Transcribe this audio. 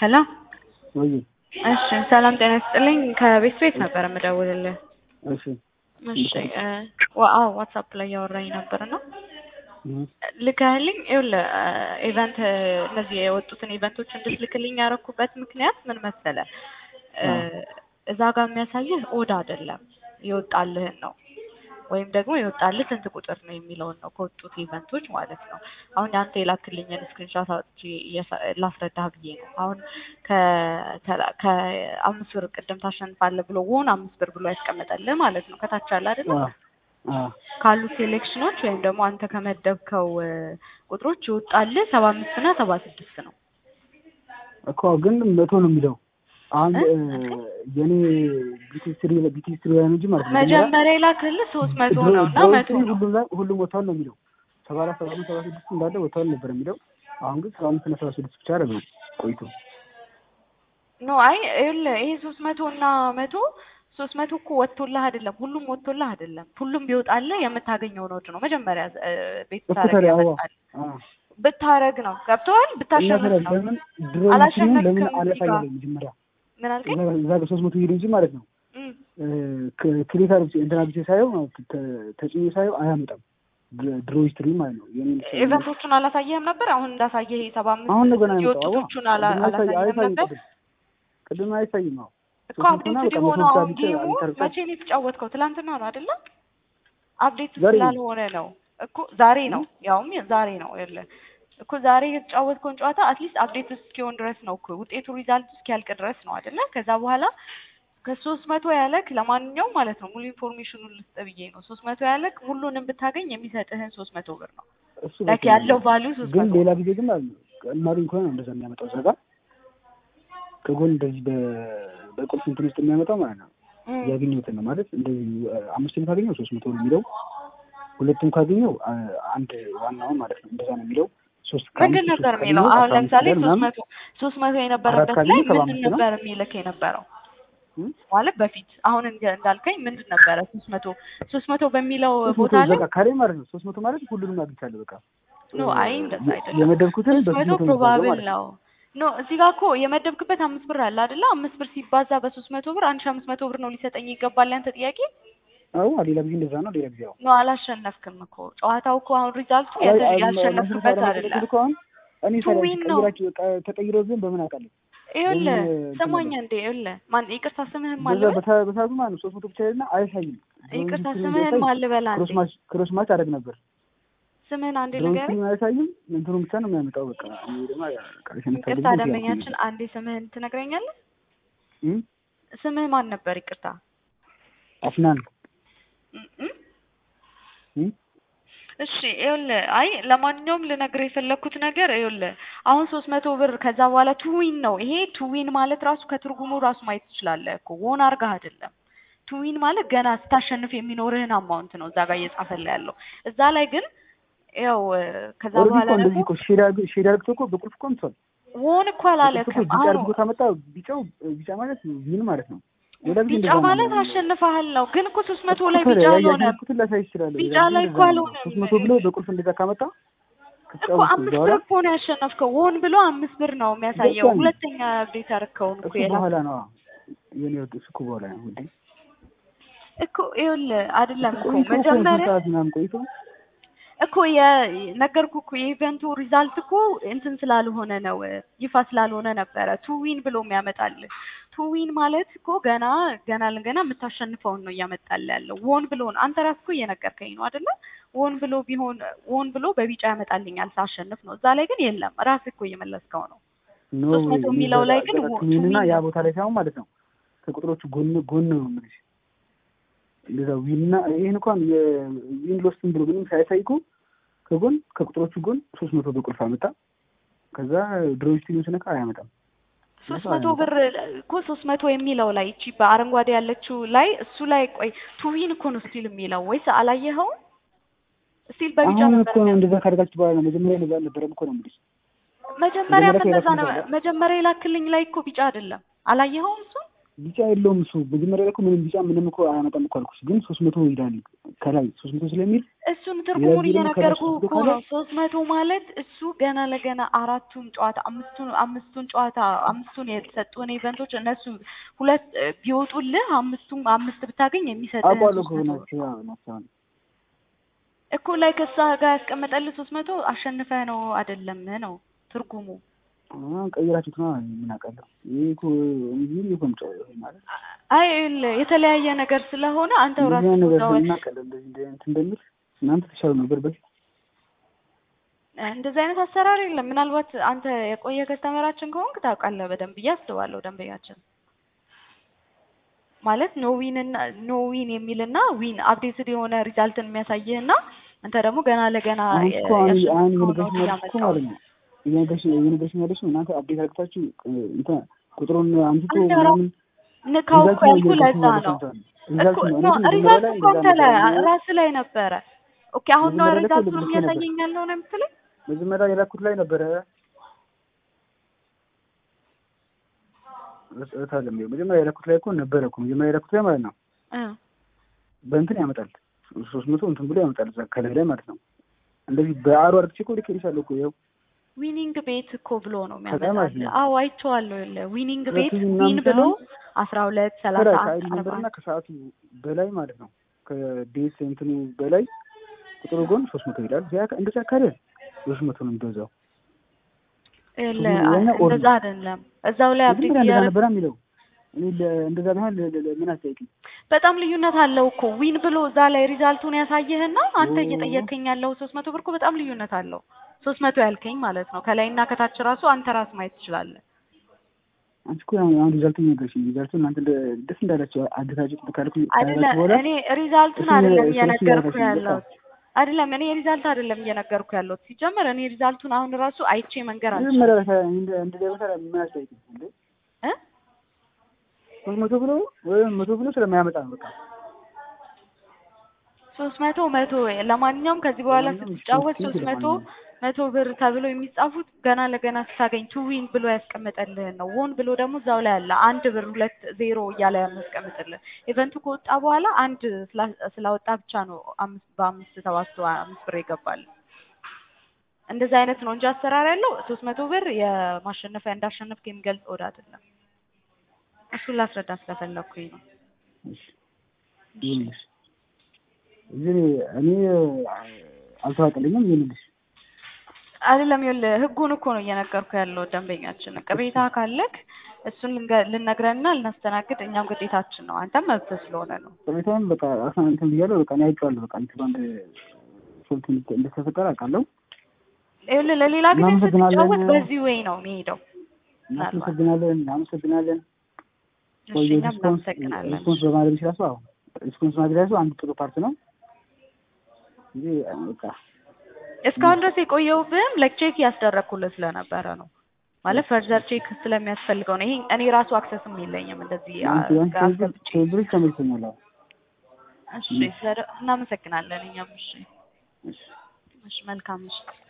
ሄሎ ወይ እሺ ሰላም ጤና ይስጥልኝ ከቤት ቤት ነበር የምደውልልህ እሺ እሺ እ ዋ- አዎ ዋትሳፕ ላይ እያወራኝ ነበር እና ልከህልኝ ይኸውልህ ኢቨንት እነዚህ የወጡትን ኢቨንቶች እንድትልክልኝ ያደረኩበት ምክንያት ምን መሰለህ እ እዛ ጋር የሚያሳይህ ኦድ አይደለም የወጣልህን ነው ወይም ደግሞ የወጣልህ ስንት ቁጥር ነው የሚለውን ነው ከወጡት ኢቨንቶች ማለት ነው። አሁን አንተ የላክልኝን ስክሪንሾት አውጥቼ እያሳ- ላስረዳህ ብዬ ነው። አሁን ከ- ከአምስት ብር ቅድም ታሸንፋለህ ብሎ ወን አምስት ብር ብሎ ያስቀመጠልህ ማለት ነው። ከታች አለ አይደለ? ካሉት ሴሌክሽኖች ወይም ደግሞ አንተ ከመደብከው እ ቁጥሮች ይወጣልህ ሰባ አምስት እና ሰባ ስድስት ነው። እኮ ግን መቶ ነው የሚለው አሁን እ? እ የኔ ቢቲስትሪ ቢቲስትሪ ላይ ነው እንጂ ማለት ነው መጀመሪያ የላክልህ ሶስት መቶ ድሮ- ነው እና ድሮ መቶ ስትሪ ነው። ሁሉም ላይ ሁሉም ወጥተዋል ነው የሚለው ሰባ አራት ሰባ አምስት ሰባ ስድስት እንዳለ ወጥተዋል ነበር የሚለው አሁን ግን ሰባ አምስት እና ሰባ ስድስት ብቻ አደረገው ቆይቶ ኖ አይ ይኸውልህ ይሄ ሶስት መቶ እና መቶ ሶስት መቶ እኮ ወጥቶልህ አይደለም፣ ሁሉም ወጥቶልህ አይደለም። ሁሉም ቢወጣልህ የምታገኘው ኖድ ነው መጀመሪያ እ ቤት እኮ ታረግ ታዲያ አዎ ያመጣል አዎ ብታረግ ነው ገብተዋል። እና ብታሸንፍ ታዲያ ነው ለምን ድሮ አላሸነፍክም ለምን እዚህ አላሳየለም ጋር። መጀመሪያ ምን አልከኝ? እዛ እዛ ጋር ሶስት መቶ ሄድ እንጂ ማለት ነው እም፣ ክሊክ አድርጌ እንትና ብቻ ሳየው ተ- ተጭኜ ሳየው አያመጣም ድሮ ሂስትሪ ማለት ነው የኔን ኢቨንቶቹን አላሳየህም ነበር? አሁን እንዳሳየህ ሰባ አምስት አሁን ነው ገና ያመጣው አዋ የወጡቶቹን አላ- ቅድም አይሳይ- አላሳየህም አይሳይም ነበር? ቅድም ቅድም አይሳይም አዎ እኮ ሶስት መቶና አፕዴትድ በቃ መቶ የሆነው ብቻ አሁን ብቻ ጌሙ አንተርቀ መቼ ነው የተጫወትከው? ትላንትና ነው አይደለ? አፕዴት ዛሬ ነው። ስላልሆነ ነው እኮ ዛሬ ነው ያውም ዛሬ ነው የለ እኮ ዛሬ የተጫወትከውን ጨዋታ አትሊስት አፕዴት እስኪሆን ድረስ ነው እኮ ውጤቱ ሪዛልት እስኪያልቅ ድረስ ነው አይደለ? ከዛ በኋላ ከሶስት መቶ ያለክ ለማንኛውም ማለት ነው ሙሉ ኢንፎርሜሽኑን ልስጥ ብዬ ነው። ሶስት መቶ ያለክ ሁሉንም ብታገኝ የሚሰጥህን ሶስት መቶ ብር ነው እሱ ላይክ በቃ ያለው ቫሊዩ ሶስት ግን መቶ ሌላ ጊዜ ግን ማለት ነው እማሪኝ ከሆነ ነው እንደዛ የሚያመጣው እዛ ጋር ከጎን እንደዚህ በ- በቁልፍ እንትን ውስጥ የሚያመጣው ማለት ነው እም። ያገኘሁትን ነው ማለት እንደዚህ አምስትም ካገኘው ሶስት መቶ ነው የሚለው ሁለቱም ካገኘው አ- አንድ ዋናውን ማለት ነው እንደዛ ነው የሚለው ሶስት ምንድን ከአምስት ነበር ሶስት የሚለው? ካገኘው አሁን አስራ አምስት ለምሳሌ ይላል ሶስት ምናምን መቶ ሶስት መቶ የነበረበት ካገኘ ላይ ሰባ ምንድን አምስት ነው። ነበር የሚልክ የነበረው እም? ማለት በፊት አሁን እንደ- እንዳልከኝ ምንድን ነበረ ሶስት መቶ ሶስት መቶ በሚለው ሶስት ቦታ መቶ ላይ በቃ ካሬ ማለት ነው ሶስት መቶ ማለት ሁሉንም አግኝቻለሁ በቃ ኖ አይ እንደዛ አይደለም። የመደብኩትን ሶስት በሶስት መቶ መቶ የሚባዛው ፕሮባብል ማለት ነው ነው። ኖ እዚህ ጋር እኮ የመደብክበት አምስት ብር አለ አይደለ? አምስት ብር ሲባዛ በሶስት መቶ ብር አንድ ሺህ አምስት መቶ ብር ነው ሊሰጠኝ ይገባል ያንተ ጥያቄ። አዎ ሌላ ጊዜ እንደዛ ነው ሌላ ጊዜ ያው ኖ አላሸነፍክም እኮ ጨዋታው እኮ አሁን ሪዛልቱ አይ ያተ- አይ ያልሸነፍክበት መሰረት አይደለም። አለመጠየቅ አሁን እኔ ቱ ታዲያ ዊን ነው። ቀይራችሁ በቃ ተቀይሮ ቢሆን በምን አውቃለሁ? ይኸውልህ በምን እንትን ስማኝ ነበር? እንዴ ይኸውልህ ማን ይቅርታ ስምህን በዛ ማልበል በሳ- በሰዓቱ ማለት ነው ሶስት መቶ ብቻ ሄድና አይሳይም። ይቅርታ ድሮይንግ ስምህን ሲያሳይ ማልበል ክሮስ አንዴ ማች ክሮስ ማች አደረግ ነበር። ስምህን አንዴ ድሮይንግ ንገረኝ። ሲም አያሳይም እንትኑ ብቻ ነው የሚያመጣው። በቃ እኔ ደግሞ ቃል ሸነፍ ይቅርታ አለብኝ ደንበኛችን አንዴ ስምህን ትነግረኛለህ? እም ስምህ ማን ነበር? ይቅርታ አፍናን እም እም? እም እሺ ይኸውልህ፣ አይ ለማንኛውም ልነግርህ የፈለግኩት ነገር ይኸውልህ አሁን ሶስት መቶ ብር ከዛ በኋላ ቱዊን ነው ይሄ። ቱዊን ማለት ራሱ ከትርጉሙ ራሱ ማየት ትችላለህ እኮ ወን አርጋህ አይደለም። ቱዊን ማለት ገና ስታሸንፍ የሚኖርህን አማውንት ነው እዛ ጋር እየጻፈልህ ያለው። እዛ ላይ ግን ያው ከዛ ኦልሬዲ በኋላ እኮ እንደዚህ ደግሞ እኮ ሼድ አድርጎ ሼድ አድርጎ እኮ በቁልፍ እኮ አምጥቷል። ወን እኮ በቁልፍ እኮ አላለክም። ቢጫ አሁን አድርጎ ካመጣ ቢጫው ቢጫ ማለት ዊን ማለት ነው። ሌላ ጊዜ ቢጫ እንደዛ ነው ማለት የሚሆነው። አሸንፈሃል ነው። ግን እኮ ሶስት መቶ እኮ ላይ ቢጫ ታዲያ አልሆነም። ያየሁትን ላሳይ ይችላል። ቢጫ ሌላ ጊዜ ላይ እንደዛ እኮ ነው። አልሆነም። ሶስት መቶ ብሎ በቁልፍ እንደዛ ካመጣ እኮ ከተጫወቱ አምስት በኋላ ብር እኮ ነው ያሸነፍከው። ወን ብሎ አምስት ብር ነው የሚያሳየው። ገባኝ። ሁለተኛ አፕዴት ያደረከውን እኮ እሱ የላክ በኋላ ነው የኔ ወጥ እሱ እኮ በኋላ ነው ውዴ። እኮ ይኸውልህ አይደለም እኮ ቆይቶ እኮ ነው ስንት መጀመሪያ ሰዓት ምናምን ቆይቶ እኮ የነገርኩህ እኮ የኢቨንቱ ሪዛልት እኮ እንትን ስላልሆነ ነው ይፋ ስላልሆነ ነበረ ቱ ዊን ብሎ የሚያመጣልህ። ቱ ዊን ማለት እኮ ገና ገና ለገና የምታሸንፈውን ነው እያመጣልህ ያለው። ወን ብሎ ነው አንተ ራስህ እኮ እየነገርከኝ ነው አይደለ? ወን ብሎ ቢሆን ወን ብሎ በቢጫ ያመጣልኛል ሳሸንፍ ነው። እዛ ላይ ግን የለም ራስህ እኮ እየመለስከው ነው። ኖ ሶስት መቶ የሚለው ላይ ግን ወ- ዊንና ቱ ዊን ያ ነው። ቦታ ላይ ሳይሆን ማለት ነው ከቁጥሮቹ ጎን ጎን ነው የምልሽ። እንደዛ ዊንና ይሄን እንኳን የዊን ሎስትን ብሎ ምንም ሳያሳይ እኮ ከጎን ከቁጥሮቹ ጎን ሶስት መቶ በቁልፍ አመጣ። ከዛ ድሮዎች ቲቪ ስነካ አያመጣም። ሶስት መቶ ብር እኮ ሶስት መቶ የሚለው ላይ እቺ በአረንጓዴ ያለችው ላይ እሱ ላይ ቆይ ቱዊን እኮ ነው ስቲል የሚለው ወይስ አላየኸውም? ስቲል በቢጫ አሁን ነበር እኮ ነው የሚያምረው። እንደዛ ካደረጋችሁ በኋላ ነው መጀመሪያ እንደዛ አልነበረም እኮ ነው የምልሽ። መጀመሪያ መጀመሪያ እንደዛ ነው። የላክልኝ መጀመሪያ የላክልኝ ላይ እኮ ቢጫ አይደለም። አላየኸውም? እሱ ቢጫ የለውም እሱ መጀመሪያ ላይ እኮ ምንም ቢጫ ምንም እኮ አያመጣም እኮ አልኩሽ። ግን ሶስት መቶ ይላል ከላይ ሶስት መቶ ስለሚል እሱን ትርጉሙን ሌላ ጊዜ ደግሞ እየነገርኩ ከላይ እኮ ሶስት መቶ ነው። ሶስት መቶ ማለት እሱ ገና ለገና አራቱን ጨዋታ አምስቱን አምስቱን ጨዋታ አምስቱን የተሰጡን ኢቨንቶች እነሱ ሁለት እ፣ ቢወጡልህ አምስቱም አምስት ብታገኝ የሚሰጥህ አውቀዋለሁ ሶስት እኮ መቶ ናቸው ናቸው እኮ ላይ ከሳ ጋር ያስቀመጠልህ ሶስት መቶ አሸንፈህ ነው አይደለም ነው ትርጉሙ። አሁን ቀይራችሁት ነው ምን አውቃለሁ። ይሄ እኮ እንግዲህ እኮ ነው ጨዋታው ይሄ ማለት አይ ይኸውልህ የተለያየ ነገር ስለሆነ አንተው እንደዚህ ራስህ አይነት ነገር ጉዳዩ እናውቃለን። እንደዚህ እንደዚህ እንትን እንደሚል እናንተ ተሻሉ ነበር በፊት እንደዚህ አይነት አሰራር የለም። ምናልባት አንተ የቆየ ከስተመራችን ከሆንክ ታውቃለህ በደንብ ብዬ አስባለሁ። ደንበኛችን ማለት ኖ ዊን እና ኖ ዊን የሚልና ዊን አፕዴትድ የሆነ ሪዛልትን የሚያሳይህና አንተ ደግሞ ገና ለገና አሁን እኮ አሁን አሁን ያሸነፍከው ነው እየነገርሽኝ ያለሽ እኮ ያመጣው። ማለት ነው እየነገርሽኝ እየነገርሽኝ ያለሽ እናንተ አፕዴት አድርጋችሁ እንትን ቁጥሩን አምጥቶ አንተ ምናምን ንካው እኮ ሪዛልት ነው ያልኩህ ለዛ እየነገርሽኝ ነው ያለሽ እኮ ሪዛልት ኖ ነው እኔ ግን ሪዛልት መጀመሪያ እኮ ላይ አንተ እንደዛ ላይ ነበር ራስህ ላይ ነበረ። ኦኬ አሁን ነው መጀመሪያ ላይ እኮ ሪዛልቱን ልኬ ነበር እያሳየኝ ያለው ነው የምትለኝ? መጀመሪያ የላኩት ላይ ነበረ እታለም መጀመሪያ የላኩት ላይ እኮ ነበረ እኮ መጀመሪያ የላኩት ላይ ማለት ነው እ በእንትን ያመጣል ሶስት መቶ እንትን ብሎ ያመጣል እዛ ከላይ ላይ ማለት ነው እንደዚህ በአሩ አርግቼ እኮ ልኬልሻለሁ እኮ ያው ዊኒንግ ቤት እኮ ብሎ ነው ከዛ ማለት የሚያመጣልህ። ነው አዎ አይቼዋለሁ። የለ ዊኒንግ ቤት ሁለቱም ዊን ምናምን ብሎ ሳይሆን አስራ ሁለት ከላይ ሰላሳ ከአይዲ አንድ አርባ ነበር እና አንድ ከሰዓቱ በላይ ማለት ነው ከዴስ እንትኑ በላይ ቁጥሩ ጎን ሶስት መቶ ይላል ያ እንደዛ ካለ ሶስት መቶ ነው የሚገዛው የለ የኛ ኦር እንደዛ ነው አይደለም። እዛው ላይ አፕዴት መጀመሪያ እንደዛ እያደረግ ነበረ የሚለው እኔ ለ- እንደዛ ቢሆን ለ- ለ- ለ- ምን አስጠይቅኝ በጣም ልዩነት አለው እኮ ዊን ብሎ እዛ ላይ ሪዛልቱን ያሳየህና አንተ እየጠየቅከኝ ያለው ሶስት መቶ ብር እኮ በጣም ልዩነት አለው። ሶስት መቶ ያልከኝ ማለት ነው። ከላይና ከታች ራሱ አንተ ራስ ማየት ትችላለህ። አንቺ እኮ አሁን አሁን ሪዛልቱን ነገርሽኝ ሪዛልቱን እናንተ እንደ- ደስ እንዳላቸው አድታችሁ ካልኩ አይደለ ካላችሁ በኋላ እኔ ሪዛልቱን እሱን አይደለም እሱን እየነገርኩ እያደረግሽኝ በቃ ያለሁት አይደለም እኔ ሪዛልት አይደለም እየነገርኩ ያለሁት። ሲጀመር እኔ ሪዛልቱን አሁን ራሱ አይቼ መንገር አልችልም መጀመሪያ እንደ እንደዛ መሰራ ምን አስጠይቅኝ እንዴ እ ሶስት መቶ ብሎ ወይም መቶ ብሎ ስለማያመጣ ነው በቃ ሶስት መቶ መቶ ለማንኛውም ከዚህ በኋላ ለማንኛውም ስትጫወት ቴንክ ሶስት መቶ ለማንኛውም መቶ ብር ተብሎ የሚጻፉት ገና ለገና ስታገኝ ቱ ዊን ብሎ ያስቀምጠልህን ነው። ወን ብሎ ደግሞ እዛው ላይ አለ አንድ ብር ሁለት ዜሮ እያለ ያስቀምጥልህ። ኢቨንቱ ከወጣ በኋላ አንድ ስላ- ስላወጣ ብቻ ነው አምስት በአምስት ተባዝቶ አምስት ብር ይገባል። እንደዚህ አይነት ነው እንጂ አሰራር ያለው ሶስት መቶ ብር የማሸነፊያ እንዳሸነፍክ የሚገልጽ ወደ አይደለም። እሱን ላስረዳ ስለፈለኩኝ ነው። እሺ ይኸውልሽ እዚህ እኔ አልተዋጠልኝም ይኸውልሽ አይደለም ይኸውልህ ህጉን እኮ ነው እየነገርኩ ያለው ደንበኛችን ቅሬታ ካለክ እሱን ልንገ- ልነግረንና ልናስተናግድ እኛም ግዴታችን ነው አንተም መብት ስለሆነ ነው ቅሬታውን በቃ አሳ እንትን ብያለሁ በቃ እኔ አይቼዋለሁ በቃ እንትን ባንድ ሶልት እንደተፈጠረ አውቃለሁ ይኸውልህ ለሌላ ጊዜ እናመሰግናለን። ስትጫወት በዚህ ወይ ነው የሚሄደው ምናልባት እናመሰግናለን እናመሰግናለን እሺ እኛም እናመሰግናለን ሪስፖንስ በማድረግ ይችላል ሰው ሪስፖንስ ማድረግ ሰው አንድ ጥሩ ፓርት ነው እንጂ በቃ እስካሁን ድረስ የቆየውብህም ላይክ ቼክ እያስደረግኩልህ ስለነበረ ነው ማለት ፈርዘር ቼክ ስለሚያስፈልገው ነው ይሄ እኔ ራሱ አክሰስም የለኝም እንደዚህ ያንተ ያንተ አስገብቼ ትብብር ተመልሶኛል አዎ እሺ ስለ እናመሰግናለን እኛም እሺ እሺ እሺ መልካም እሺ